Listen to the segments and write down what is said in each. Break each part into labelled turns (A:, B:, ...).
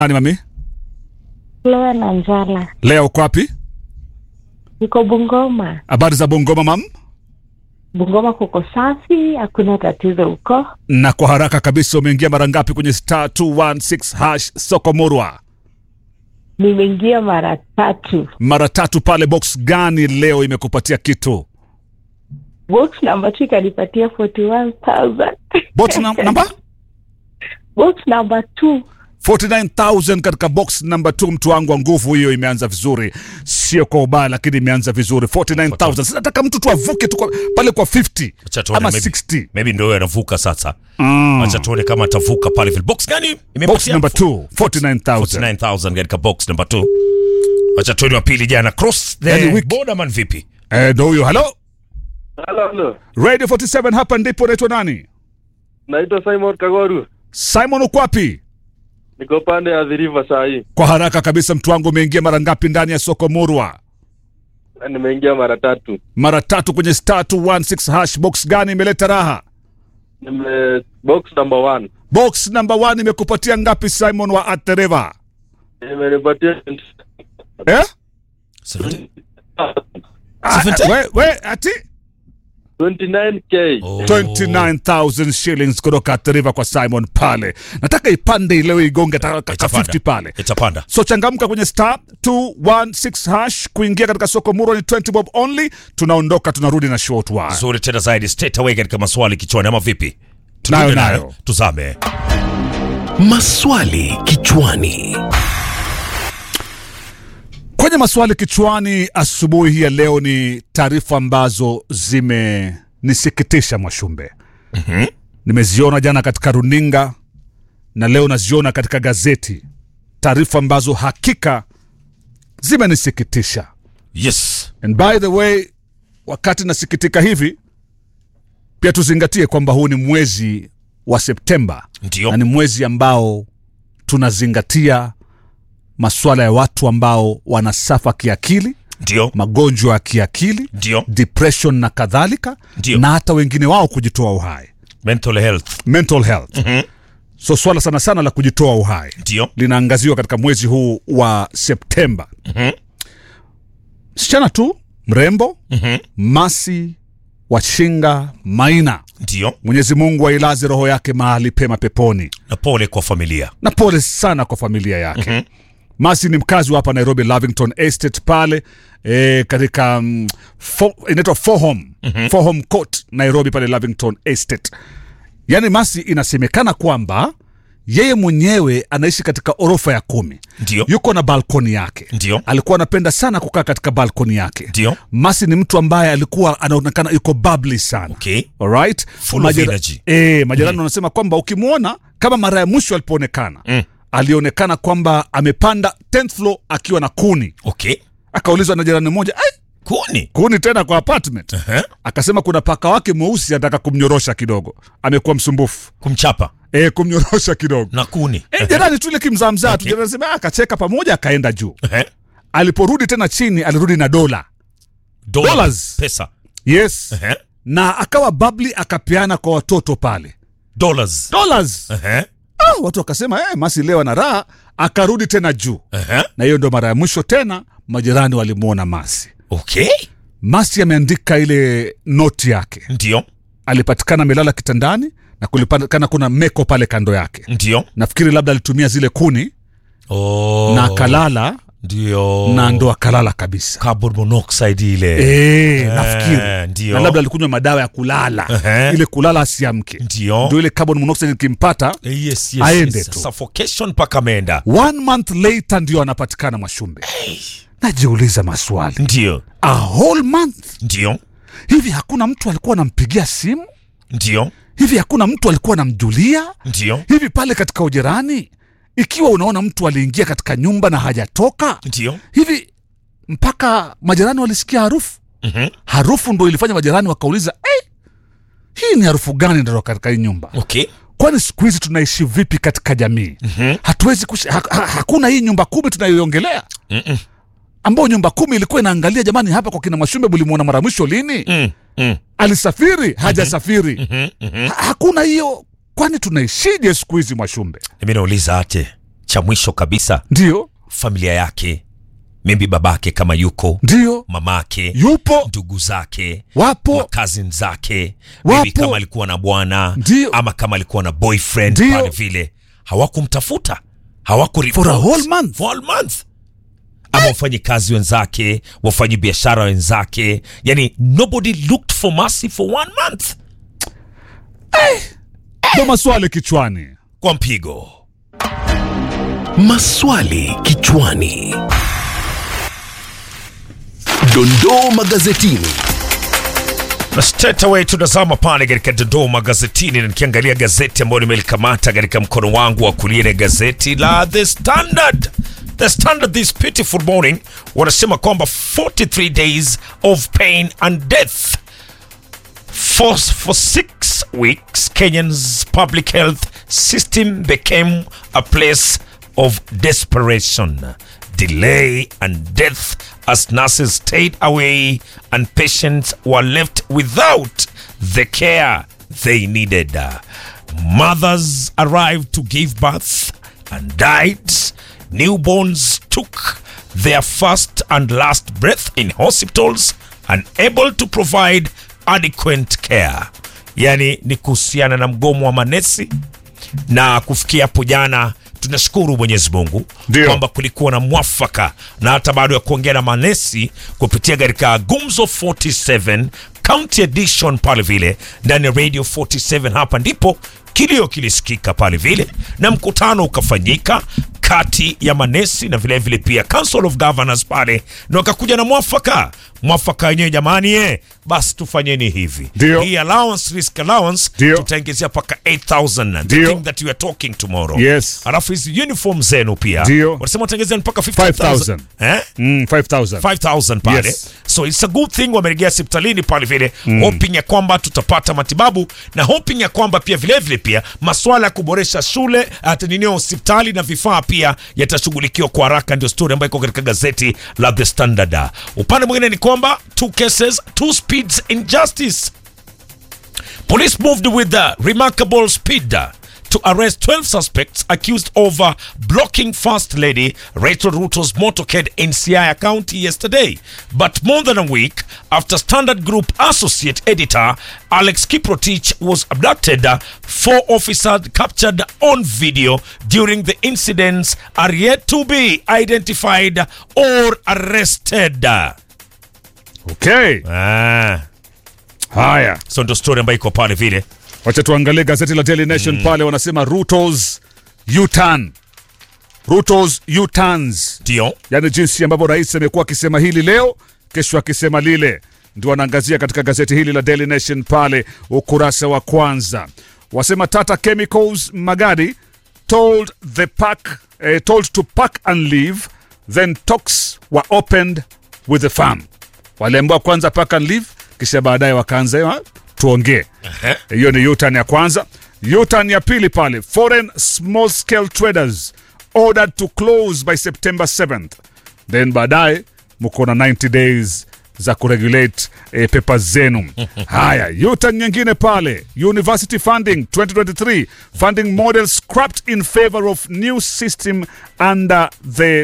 A: Nani mami?
B: Flora na Njala,
A: Leo uko wapi?
B: niko Bungoma.
A: Habari za Bungoma mam?
B: Bungoma kuko safi, hakuna tatizo huko.
A: Na kwa haraka kabisa umeingia mara ngapi kwenye star 216 hash soko murwa?
B: Nimeingia mara tatu.
A: Mara tatu pale. Box gani leo imekupatia kitu?
B: Box number two ikanipatia 41,000.
A: Bot na, namba
B: Box number two
A: 49000 katika box number 2. Mtu wangu wa nguvu, hiyo imeanza vizuri, sio kwa ubaya, lakini imeanza vizuri 49000. Sasa nataka mtu tu avuke tu kwa, pale kwa 50
C: Acha tuone
A: ama
C: maybe-
A: 60.
C: maybe ndo anavuka sasa
A: Mm.
C: acha tuone kama atavuka pale vile box gani
A: Box
C: imepatia
A: number 2 49000.
C: 49000 katika box number 2 acha tuone wa pili jana cross
A: Yani
C: the
A: wiki-
C: border man vipi
A: Eh, ndo huyo. Hello
D: Halo, halo.
A: Radio 47 hapa ndipo. Naitwa nani?
D: Naitwa Simon Kagoru.
A: Simon, uko wapi?
D: Niko pande ya The River saa hii.
A: Kwa haraka kabisa, mtu wangu, umeingia mara ngapi ndani ya soko murwa?
D: Na Nimeingia mara tatu.
A: Mara tatu kwenye star 216 hash. Box gani imeleta raha?
D: Nime box number one.
A: Box number 1 imekupatia ngapi Simon wa at the river?
D: Imenipatia
A: Eh?
C: 70?
A: Ah, we, we, ati
D: 29k.
C: Oh.
A: 29000 shillings kutoka at the river kwa Simon pale. Nataka ipande leo igonge hata ka
C: Itapanda.
A: 50 pale.
C: itapanda
A: So changamka kwenye star 216 hash kuingia katika soko murwa ni 20 bob only. Tunaondoka tunarudi na short wire.
C: nzuri tena zaidi straight away katika maswali kichwani ama vipi
A: Nayo,
C: Tunaende
A: nayo.
C: tuzame
E: Maswali kichwani.
A: Kwenye maswali kichwani asubuhi hii ya leo ni taarifa ambazo zimenisikitisha Mwashumbe. Nimeziona jana katika runinga na leo naziona katika gazeti, taarifa ambazo hakika zimenisikitisha.
C: yes
A: And by the way, wakati nasikitika hivi, pia tuzingatie kwamba huu ni mwezi wa Septemba
C: ndio
A: na ni mwezi ambao tunazingatia masuala ya watu ambao wanasafa kiakili,
C: ndio
A: magonjwa ya kiakili,
C: ndio
A: depression na kadhalika,
C: Ndio.
A: na hata wengine wao kujitoa uhai,
C: mental health
A: mental health. So swala sana sana la kujitoa uhai
C: ndio
A: linaangaziwa katika mwezi huu wa Septemba. Msichana tu mrembo Masi Washinga Maina,
C: ndio
A: Mwenyezi Mungu ailaze roho yake mahali pema peponi,
C: na pole kwa familia
A: na pole sana kwa familia yake. Masi ni mkazi wa hapa Nairobi, Lavington Estate pale e, katika mm, fo, inaitwa Fohom Fohom Court Nairobi pale Lavington Estate. Yaani Masi inasemekana kwamba yeye mwenyewe anaishi katika orofa ya kumi
C: ndio
A: yuko na balkoni yake
C: Ndio.
A: alikuwa anapenda sana kukaa katika balkoni yake
C: Ndio.
A: masi ni mtu ambaye alikuwa anaonekana yuko bubbly sana
C: okay
A: Alright?
C: Full of energy.
A: Eh, majirani wanasema kwamba ukimwona kama mara ya mwisho alipoonekana
C: Mm.
A: alionekana kwamba amepanda 10th floor akiwa na kuni
C: okay
A: akaulizwa na jirani mmoja "Ai,
C: kuni
A: kuni tena kwa apartment
C: Ehe.
A: akasema kuna paka wake mweusi anataka kumnyorosha kidogo amekuwa msumbufu
C: kumchapa
A: e, kumnyorosha kidogo
C: na kuni
A: e, jirani tu ile kimzaamzaa tu
C: Okay.
A: jirani anasema "Ah, akacheka pamoja akaenda juu
C: Ehe.
A: aliporudi tena chini alirudi na dola
C: Dola-
A: Dollars.
C: pesa
A: yes
C: Ehe.
A: na akawa babli akapeana kwa watoto pale
C: dollars
A: dollars
C: Ehe.
A: ah, watu wakasema eh, masi leo ana raha akarudi tena juu
C: Ehe.
A: na hiyo ndo mara ya mwisho tena majirani walimwona masi
C: okay
A: masi ameandika ile noti yake
C: ndio
A: alipatikana amelala kitandani na kulipatikana kuna meko pale kando yake
C: ndio
A: nafikiri labda alitumia zile kuni
C: oh.
A: na akalala
C: ndio
A: na ndo akalala kabisa
C: carbon monoxide ile
A: Eh,
C: Eh,
A: nafikiri
C: ndio.
A: na labda alikunywa madawa ya kulala
C: Ehe.
A: ile kulala asiamke
C: ndio
A: ndo ile carbon monoxide ikimpata
C: Eh, yes, yes,
A: Aende
C: yes.
A: tu.
C: suffocation mpaka ameenda
A: one month later ndio anapatikana mwashumbe najiuliza maswali
C: ndio
A: a whole month
C: ndio
A: hivi hakuna mtu alikuwa anampigia simu
C: ndio
A: hivi hakuna mtu alikuwa anamjulia
C: ndio
A: hivi pale katika ujirani ikiwa unaona mtu aliingia katika nyumba na hajatoka
C: ndio
A: hivi mpaka majirani walisikia harufu
C: Mhm.
A: harufu ndo ilifanya majirani wakauliza hey, hii ni harufu gani ndio katika hii nyumba
C: okay
A: kwani siku hizi tunaishi vipi katika jamii mm-hmm. hatuwezi kushi, ha, ha, hakuna hii nyumba kumi tunayoiongelea
C: Mm-mm.
A: ambayo nyumba kumi ilikuwa inaangalia jamani hapa kwa kina mashumbe bulimwona mara mwisho lini
C: mm. Mm.
A: alisafiri hajasafiri
C: Mhm. Mhm.
A: ha, hakuna hiyo kwani tunaishije siku hizi mwashumbe
C: mimi nauliza ate cha mwisho kabisa
A: ndio
C: familia yake maybe babake kama yuko
A: ndio
C: mamake
A: yupo
C: ndugu zake
A: wapo
C: cousin zake maybe
A: Wapo.
C: kama alikuwa na bwana
A: Ndio.
C: ama kama alikuwa na boyfriend
A: Ndio.
C: pale vile hawakumtafuta hawaku
A: For a whole month.
C: for a whole month ama wafanyikazi wenzake wafanyi biashara wenzake yani nobody looked for mercy for one month
A: ndo maswali kichwani
C: kwa mpigo
E: Maswali kichwani. Dondoo magazetini.
C: na straight away tunazama pale katika dondoo magazetini na nikiangalia gazeti ambayo nimelikamata katika mkono wangu wa kulia ni gazeti la the standard the standard this pitiful morning wanasema kwamba 43 days of pain and death For, for six weeks, Kenyan's public health system became a place of desperation, delay, and death as nurses stayed away and patients were left without the care they needed. Mothers arrived to give birth and died. Newborns took their first and last breath in hospitals, unable to provide adequate care. Yani ni kuhusiana na mgomo wa manesi na kufikia hapo jana tunashukuru mwenyezi mungu
A: Ndio.
C: kwamba kulikuwa na mwafaka na hata baada ya kuongea na manesi kupitia katika gumzo 47 county edition pale vile ndani ya radio 47 hapa ndipo kilio kilisikika pale vile na mkutano ukafanyika kati ya manesi na vile vile pia council of governors pale na wakakuja na mwafaka mwafaka wenyewe jamani eh, basi tufanyeni hivi
A: Ndio.
C: hii allowance risk allowance
A: Ndio.
C: tutaongezea mpaka 8000 the
A: Ndio.
C: thing that you are talking tomorrow
A: Yes.
C: alafu hizi uniform zenu pia
A: Ndio.
C: wanasema wataongezea mpaka 50000
A: 5,000.
C: eh
A: mm, 5000
C: 5000 pale
A: Yes.
C: so it's a good thing wamerejea hospitalini pale vile hoping ya kwamba tutapata matibabu na hoping ya kwamba pia vile vile pia maswala ya kuboresha shule hata nini hospitali na vifaa pia yatashughulikiwa kwa haraka ndio story ambayo iko katika gazeti la the standard upande mwingine ni kwamba two cases two speeds in justice Police moved with the remarkable speed to arrest 12 suspects accused of uh, blocking First Lady Rachel Ruto's motorcade in Siaya County yesterday. But more than a week after Standard Group associate editor Alex Kiprotich was abducted, uh, four officers captured on video during the incidents are yet to be identified or arrested.
A: okay
C: Ah,
A: haya
C: so ndo story ambayo iko pale vile.
A: wacha tuangalie gazeti la Daily Nation pale wanasema Ruto's U-turn Ruto's U-turns
C: Ndio.
A: yaani jinsi ambavyo rais amekuwa akisema hili leo kesho akisema lile ndio wanaangazia katika gazeti hili la Daily Nation pale ukurasa wa kwanza wasema Tata Chemicals Magadi told the pack, eh, told to pack and leave then talks were opened with the farm waliambiwa kwanza pack and leave kisha baadaye wakaanza "Ah, tuongee hiyo ni U-turn ya kwanza U-turn ya pili pale foreign small scale traders ordered to close by September 7th then baadaye mko na 90 days za kuregulate eh, pepa zenu haya U-turn nyingine pale university funding 2023 funding model scrapped in favor of new system under the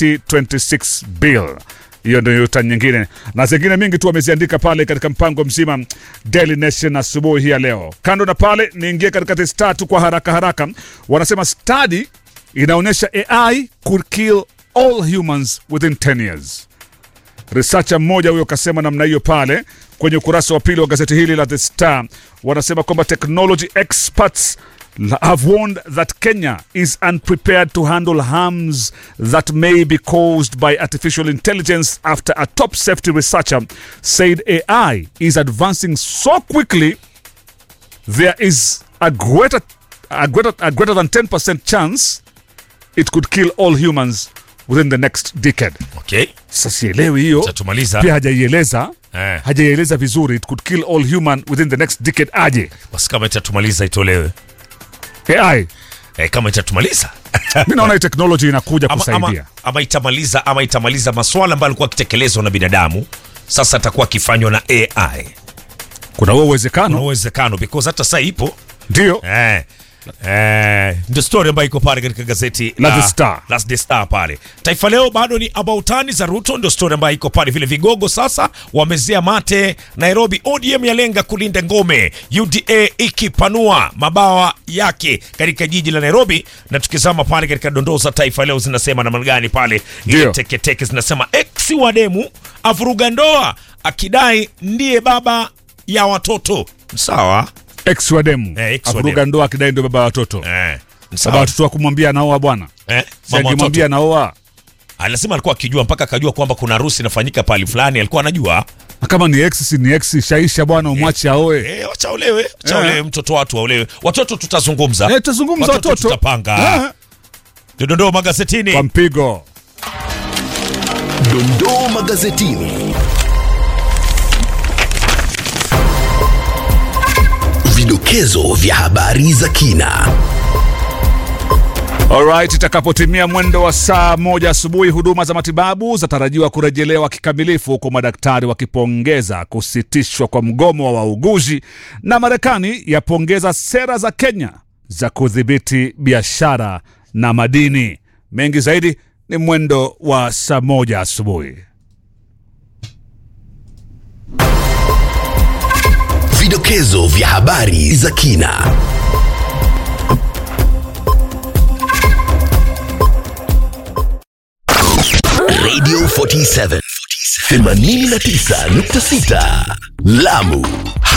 A: 2026 bill hiyo ndio yuta nyingine na zingine mingi tu wameziandika pale katika mpango mzima Daily Nation asubuhi hii ya leo. Kando na pale, niingie katika test tatu kwa haraka haraka. Wanasema study inaonyesha AI could kill all humans within 10 years. Researcher mmoja huyo kasema namna hiyo pale kwenye ukurasa wa pili wa gazeti hili la The Star. Wanasema kwamba technology experts have warned that Kenya is unprepared to handle harms that may be caused by artificial intelligence after a top safety researcher said AI is advancing so quickly there is a greater, a greater, a greater than 10% chance it could kill all humans within the next decade.
C: Okay.
A: Sasa sielewi hiyo
C: Tatumaliza.
A: pia hajaieleza
C: Eh.
A: hajaieleza vizuri it could kill all human within the next decade aje
C: Basi kama itatumaliza itolewe.
A: AI
C: Eh, kama itatumaliza.
A: mi naona hii technology inakuja
C: ama, ama,
A: kusaidia
C: ama itamaliza ama itamaliza maswala ambayo alikuwa akitekelezwa na binadamu sasa atakuwa akifanywa na AI.
A: kuna huo
C: Kuna
A: uwezekano
C: uwezekano because hata sasa ipo
A: ndio
C: eh, Eh, ndio story ambayo iko pale katika gazeti
A: La The Star.
C: la The Star pale. Taifa Leo bado ni abautani za Ruto, ndio story ambayo iko pale. Vile vigogo sasa wamezea mate Nairobi. ODM yalenga kulinda ngome, UDA ikipanua mabawa yake katika jiji la Nairobi. Na tukizama pale katika dondoo za Taifa Leo zinasema namna gani pale, ile
A: Ndio.
C: teketeke zinasema ex wa demu avuruga ndoa akidai ndiye baba ya watoto. Sawa
A: ex wa demu
C: Eh, ex wa
A: avuruga
C: demu.
A: ndoa akidai ndio baba wa watoto
C: eh,
A: baba wa
C: sawa
A: watoto wa kumwambia anaoa bwana
C: eh,
A: Si
C: mama
A: akimwambia
C: watoto
A: anaoa
C: anasema alikuwa akijua mpaka akajua kwamba kuna harusi inafanyika pahali fulani, alikuwa anajua
A: Na kama ni ex si ni ex shaisha bwana umwache aoe
C: eh, wacha olewe, wacha
A: Eh.
C: olewe, mtoto watu waolewe. Watoto tutazungumza,
A: Eh, tutazungumza watoto.
C: tutapanga.
A: Eh.
C: Dondoo magazetini.
A: kwa mpigo
E: Dondoo magazetini. Vidokezo vya habari za kina.
A: Alright, itakapotimia mwendo wa saa moja asubuhi, huduma za matibabu zatarajiwa kurejelewa kikamilifu, huku madaktari wakipongeza kusitishwa kwa mgomo wa wauguzi, na Marekani yapongeza sera za Kenya za kudhibiti biashara na madini. Mengi zaidi ni mwendo wa saa moja asubuhi.
E: Vidokezo vya habari za kina. Radio 47 89.6 Lamu